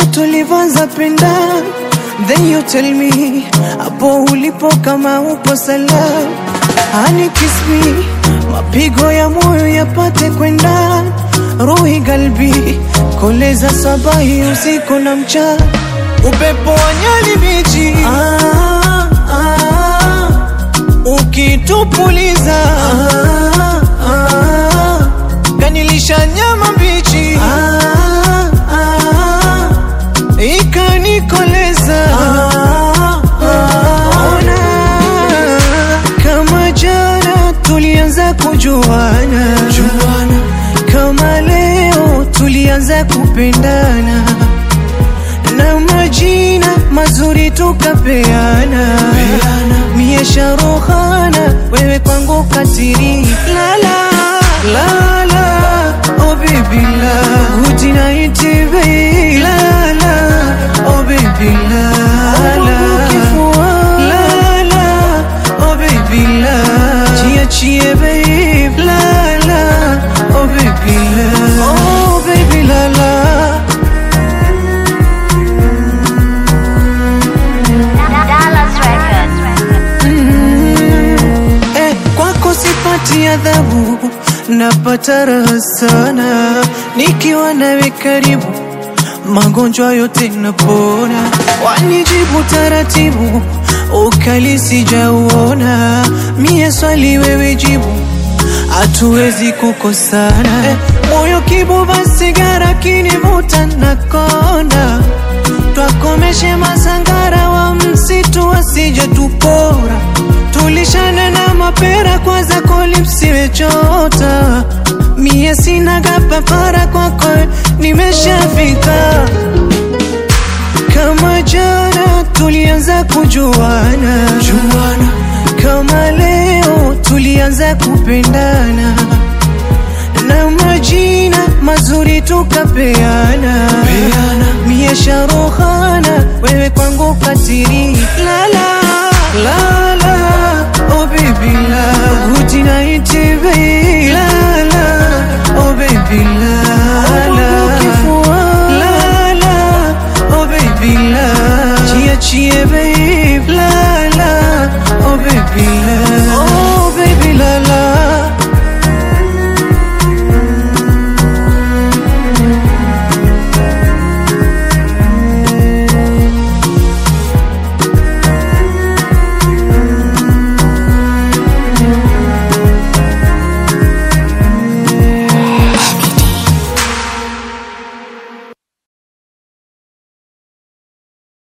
tulivyoanza penda then you tell me hapo ulipo kama upo salama Honey kiss me mapigo ya moyo yapate kwenda ruhi galbi koleza sabahi usiku na mchana upepo wa nyali bichi ah, ah, ukitupuliza ah, ah, kanilisha nyama mbichi ah, ah, ikanikoleza ah, ah, ona kama jana tulianza kujuana juana, kama leo tulianza kupendana na majina mazuri tukapeana mie sharuhana wewe kwangu katiri lala lala oh baby la good night baby lala oh baby lala lala oh baby la chia chia baby lala oh baby la oh baby lala Dallas Records. Eh, kwako sipati adhabu, napata raha sana nikiwa nawe karibu, magonjwa yote napona, wanijibu taratibu, ukali sijauona, mie swali wewe jibu, hatuwezi kukosana eh, moyo kibuba sigara kinivuta nakonda twakomeshe masangara wa msitu wasije tupora tulishana na mapera kwa zako lipsiwe chota mie sinaga papara kwako nimeshafika kama jana tulianza kujuana juana, kama leo tulianza kupendana na majina mazuri tukapeana mie sharuhana wewe kwangu katiri lala lala oh baby la good night baby lala oh baby lala lala oh baby la chia chia baby lala oh baby la oh